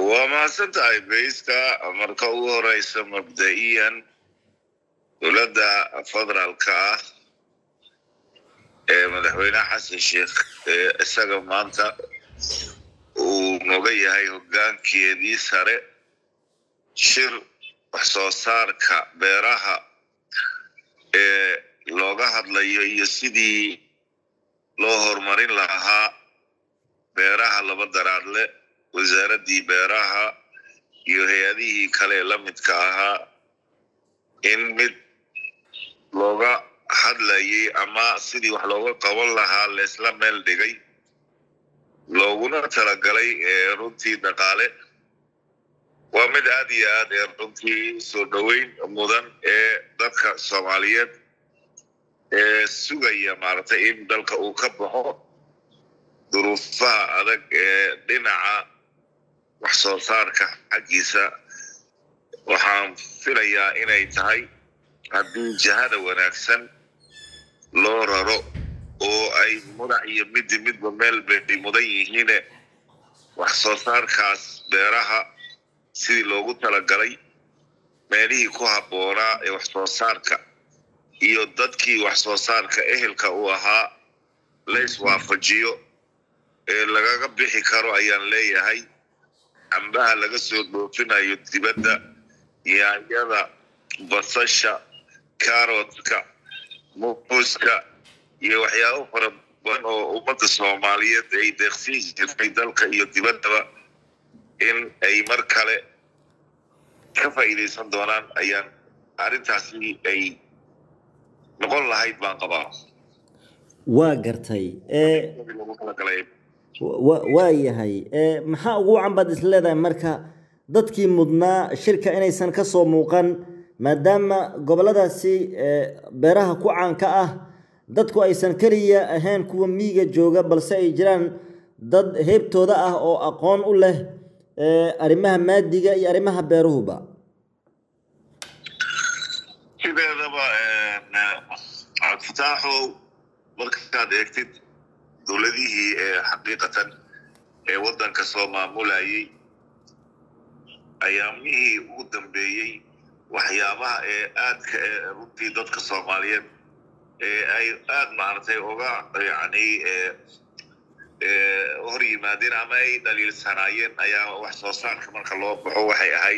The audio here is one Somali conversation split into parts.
waa mahadsan tahay bayska marka ugu horeysa mabda'iyan dowladda federaalka ah ee madaxweyneha xasan sheikh ee isaga maanta uu noga yahay hoggaankeedii sare shir wax soo saarka beeraha ee looga hadlayo iyo sidii loo horumarin lahaa beeraha laba daraadle wasaaraddii beeraha iyo hay-adihii kale ee la midka ahaa in mid looga hadlayay ama sidii wax looga qaban lahaa leesla meel dhigay looguna talagalay runtii dhaqaale waa mid aad iyo aad ee runtii soo dhoweyn mudan ee dadka soomaaliyeed ee sugaya maaragtay in dalka uu ka baxo duruufaha adag ee dhinaca wax soo saarka xaggiisa waxaan filayaa inay tahay haddii jihada wanaagsan loo raro oo ay mudac iyo midi midba meel bay mudan yihiine wax soo saarkaas beeraha sidii loogu talagalay meelihii ku habboonaa ee wax soo saarka iyo dadkii wax soo saarka ehelka uu ahaa lays waafajiyo ee lagaga bixi karo ayaan leeyahay cambaha laga soo dhoofinayo dibadda yaanyada basasha karotka muuska iyo waxyaabo fara badan oo ummadda soomaaliyeed ay deeqsiin jirtay dalka iyo dibaddaba in ay mar kale ka faa'iidaysan doonaan ayaan arrintaasi ay noqon lahayd baan qabaa waa gartay waa yahay maxaa ugu wacan baad is leedahay marka dadkii mudnaa shirka inaysan ka soo muuqan maadaama gobolladaasi beeraha ku caanka ah dadku aysan keliya ahayn kuwa miiga jooga balse ay jiraan dad heebtooda ah oo aqoon u leh arrimaha maadiga iyo arrimaha beeruhuba sideedaba cabdifitaaxow markaad eegtid dowladihii ee xaqiiqatan ee waddanka soo maamulayay ayaamihii ugu dambeeyey waxyaabaha ee aadka ee runtii dadka soomaaliyeed ee ay aad maaragtay uga yacni hor yimaadeen ama ay dhaliilsanaayeen ayaa wax soo saarka marka loo baxo waxay ahayd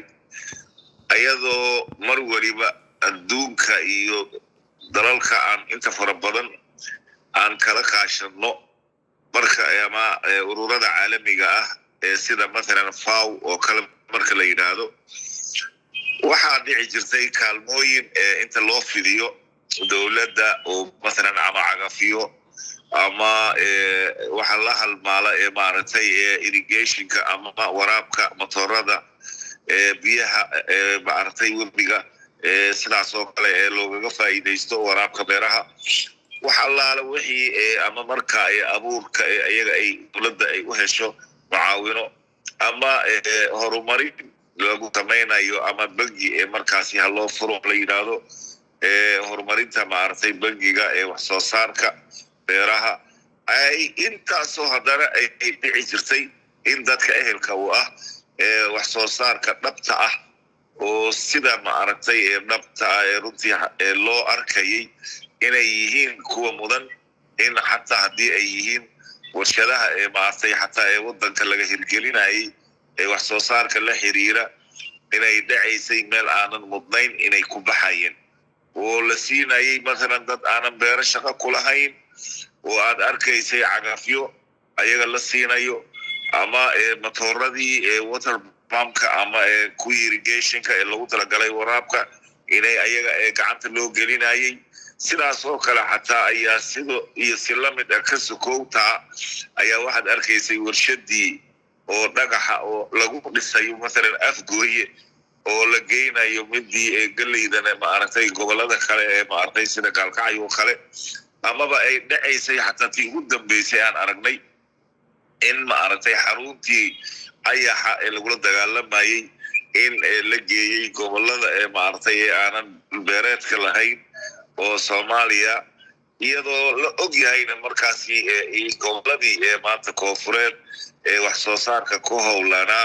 ayadoo mar weliba adduunka iyo dalalka aan inta fara badan aan kala kaashanno marka ama ururada caalamiga ah ee sida mathalan faw oo kale marka la yidhaahdo waxaa dhici jirtay kaalmooyin inta loo fidiyo dowladda oo mathalan ama cagafiyo ama waxa la halmaala ee maaragtay irrigationka ama waraabka motorada biyaha maaragtay webiga sidaas oo kale ee loogaga faa'iidaysto waraabka beeraha wax allaala wixii ama marka abuurka iyaga ay dowladda ay u hesho mucaawino ama horumarin lagu samaynayo ama bangi ee markaasi ha loo furo la yidhaahdo horumarinta maaragtay bangiga ee wax soo saarka beeraha ay intaasoo haddana ay dhici jirtay in dadka ehelka uu ah ee wax soo saarka dhabta ah oo sida maaragtay ee dhabta ah ee runtii ee loo arkayay inay yihiin kuwa mudan in xataa haddii ay yihiin warshadaha ee maaragtay xataa ee waddanka laga hirgelinayay ee wax soo saarka la xiriira inay dhacaysay meel aanan mudnayn inay ku baxayeen oo la siinayay mathalan dad aanan beero shaqo kulahayn oo aad arkaysay cagafyo ayaga la siinayo ama matooradii water pumpka ama kuwii irrigationka ee lagu talagalay waraabka inay ayaga gacanta loo gelinayay sidaas oo kale xataa ayaa sido iyo si lamid ah ka sokowtaa ayaa waxaad arkaysay warshadii oo dhagaxa oo lagu dhisayo mathalan afgooye oo la geynayo midii ee geleydana maaragtay gobolada kale ee maaragtay sida gaalkacyo oo kale amaba ay dhacaysay xataa tii ugu dambeysay aan aragnay in maaragtay xaruntii ayaxa ee lagula dagaalamayay in la geeyey gobolada ee maaragtay ee aanan dhulbeereedka lahayn oo soomaaliya iyadoo la og yahayna markaasi goboladii ee maanta koofureed ee wax soo saarka ku howlanaa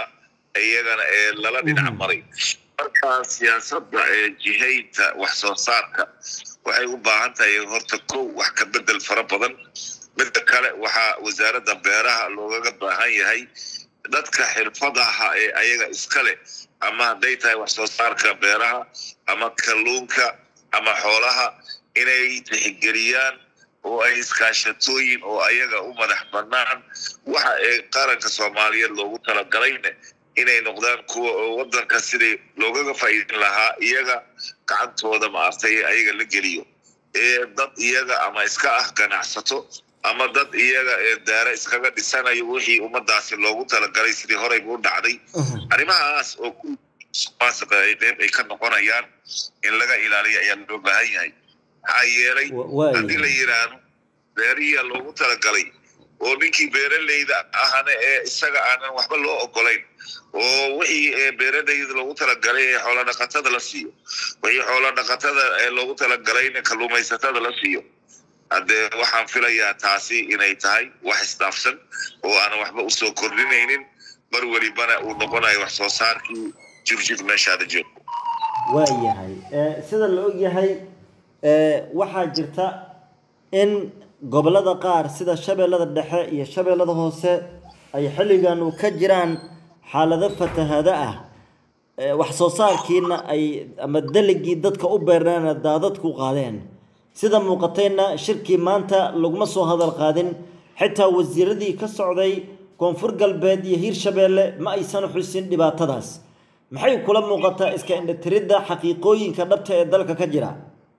iyagana ee lala dhinac maray marka siyaasadda ee jihaynta wax soo saarka waxay u baahan tahay horta kow wax ka bedel fara badan midda kale waxaa wasaaradda beeraha loogaga baahan yahay dadka xirfadaha ee ayaga iskale ama hadday tahay wax soo saarka beeraha ama kalluunka ama xoolaha inay tixgeliyaan oo ay iskaashatooyin oo ayaga u madax bannaan waxa ee qaranka soomaaliyeed loogu talagalayne inay noqdaan kuwa oo waddanka sidii loogaga faa'iidin lahaa iyaga gacantooda maartay ee ayaga la geliyo ee dad iyaga ama iska ah ganacsato ama dad iyaga ee daare iskaga dhisanayo wixii ummadaasi loogu talagalay sidii horeyba u dhacday arrimahaas oo kumaasiqa ay qeyb ay ka noqonayaan in laga ilaaliyo ayaa loo baahan yahay maxaa yeelay haddii la yidhaahdo beerihiya loogu talagalay oo ninkii beeraleyda ahana ee isaga aanan waxba loo ogolayn oo wixii beeraleyda loogu talagalay ee xoolodhaqatada la siiyo wixii xoolodhaqatada ee loogu talagalayna kalluumaysatada la siiyo haddee waxaan filayaa taasi inay tahay wax isdhaafsan oo aanan waxba usoo kordhinaynin mar welibana uu noqonayo wax soo saarkii jirjir meeshaada joogo waayahay sida la ogyahay waxaa jirta in gobollada qaar sida shabeellada dhexe iyo shabeellada hoose ay xilligan u ka jiraan xaalado fatahada ah wax soo saarkiina ay ama daligii dadka u beernaana daadadku qaadeen sida muuqatayna shirkii maanta laguma soo hadal qaadin xitaa wasiiradii ka socday koonfur galbeed iyo hiirshabeelle ma aysan xusin dhibaatadaas maxay kula muuqataa iska indhatiridda xaqiiqooyinka dhabta ee dalka ka jira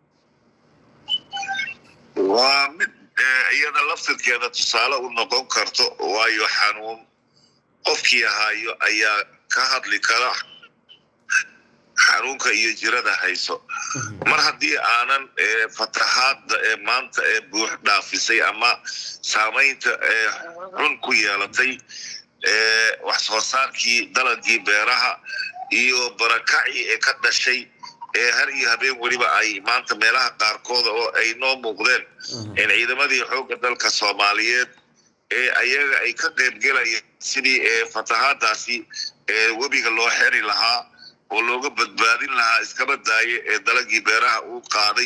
waa mid iyada laftirkeeda tusaale u noqon karto waayo xanuun qofkii ahaayo ayaa ka hadli kara xanuunka iyo jirada hayso mar haddii aanan fatahaadda ee maanta ee buux dhaafisay ama saamaynta ee xun ku yeelatay wax soo saarkii dalagii beeraha iyo barakacii ee ka dhashay ee har iyo habeen weliba ay maanta meelaha qaarkooda oo ay noo muuqdeen in ciidamadii xoogga dalka soomaaliyeed ee ayaga ay ka qaybgelayeen sidii ee fatahaadaasi ee webiga loo xeri lahaa oo looga badbaadin lahaa iskaba daaye ee dalagii beeraha uu qaaday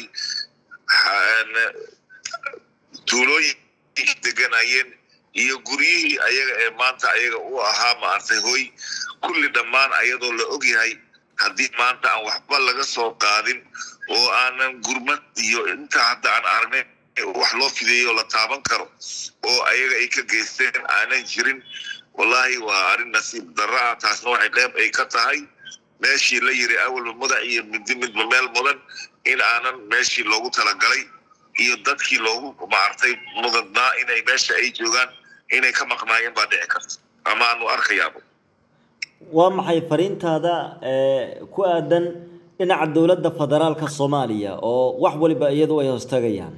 tuulooyinkii deganayeen iyo guryihii ayaga ee maanta ayaga u ahaa maartay hoy kulli dhammaan ayadoo la ogyahay haddii maanta aan waxba laga soo qaadin oo aanan gurmad iyo inta hadda aan aragnay wax loo fideeyo la taaban karo oo ayaga ay ka geysteen aanan jirin wallaahi waa arrin nasiib darra ah taasna waxay qeyb ay ka tahay meeshii la yiri awalba mudac iyo midi midba meel mudan in aanan meeshii loogu talagalay iyo dadkii loogu maartay mudadnaa inay meesha ay joogaan inay ka maqnaayeen baa dhici karta ama aanu arkayaaba waa maxay fariintaada ku aadan dhinaca dowladda federaalka soomaaliya oo wax waliba iyadu ay hoostagayaan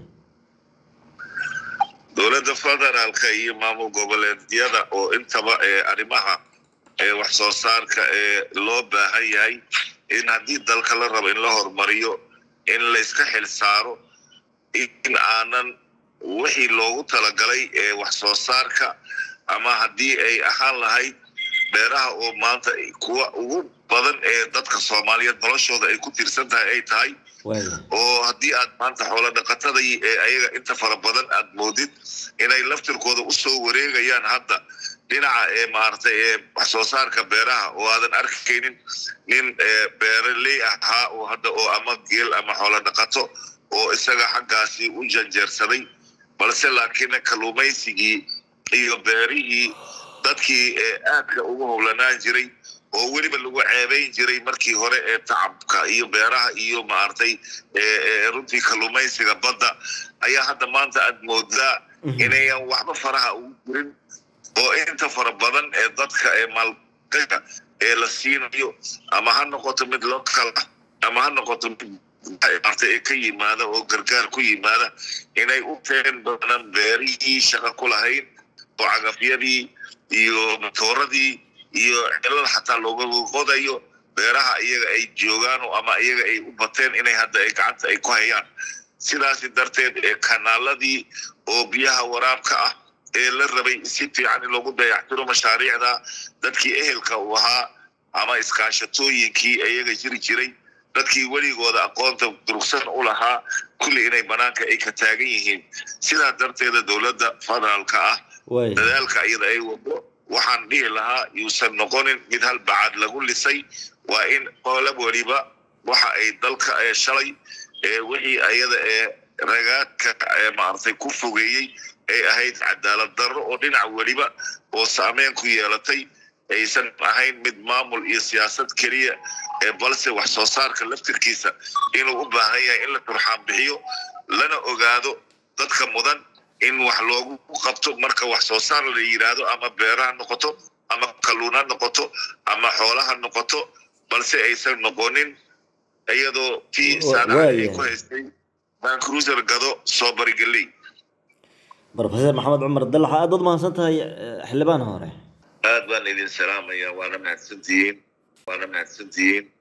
dowladda federaalka iyo maamul goboleedyada oo intaba ee arrimaha ee wax soo saarka ee loo baahan yahay in haddii dalka la rabo in la horumariyo in layska xil saaro in aanan wixii loogu talagalay ee wax soo saarka ama haddii ay ahaan lahayd beeraha oo maanta kuwa ugu badan ee dadka soomaaliyeed noloshooda ay ku tiirsan tahay ay tahay oo haddii aad maanta xoolo dhaqatada ee ayaga inta fara badan aad moodid inay laftirkooda usoo wareegayaan hadda dhinaca ee maaragtay ee wax soo saarka beeraha oo aadan arkaynin nin beeraley ahaa oo hadda oo ama geel ama xoolo dhaqato oo isaga xaggaasi u janjeersaday balse laakiin kalluumaysigii iyo beerihii dadkii ee aadka ugu howlanaan jiray oo weliba lagu ceebayn jiray markii hore ee tacabka iyo beeraha iyo maaragtay runtii kalluumaysiga badda ayaa hadda maanta aad moodaa inayan waxba faraha ugu jirin oo inta fara badan ee dadka ee maalgasha ee la siinayo ama ha noqoto mid local ah ama ha noqoto mid maartay ee ka yimaada oo gargaar ku yimaada inay u teen badan beerihii shaqa ku lahayn oo cagafyadii iyo matooradii iyo cilal xataa looga qodayo beeraha iyaga ay joogaan ama iyaga ay u bateen inay hadda ay gacanta ay ku hayaan sidaasi darteed ee kanaaladii oo biyaha waraabka ah ee la rabay si fiican in loogu dayactiro mashaariicda dadkii ehelka uu ahaa ama iskaashatooyinkii iyaga jiri jiray dadkii weligooda aqoonta durugsan u lahaa kulli inay banaanka ay ka taagan yihiin sidaa darteeda dowladda federaalka ah dadaalka iyada ay wado waxaan dhihi lahaa yuusan noqonin mid hal bacad lagu lisay waa in qolab weliba waxa ay dalka ee shalay ee wixii ayada ee ragaadka ee maaragtay ku fogeeyey ay ahayd cadaalad darro oo dhinac weliba oo saameyn ku yeelatay aysan ahayn mid maamul iyo siyaasad keliya ee balse wax soo saarka laftirkiisa inuu u baahan yahay in la turxaan bixiyo lana ogaado dadka mudan in wax loogu qabto marka wax soo saar la yidhaahdo ama beeraha noqoto ama kalluun ha noqoto ama xoolaha noqoto balse aysan noqonin iyadoo tii saadaha ay ku haystay vancruiser gado soo barigeley brofeser maxamed cumar dalax aad baad mahadsan tahay xildhibaan hore aad baan idin salaamaya waana mahadsantihiin waana mahadsantihiin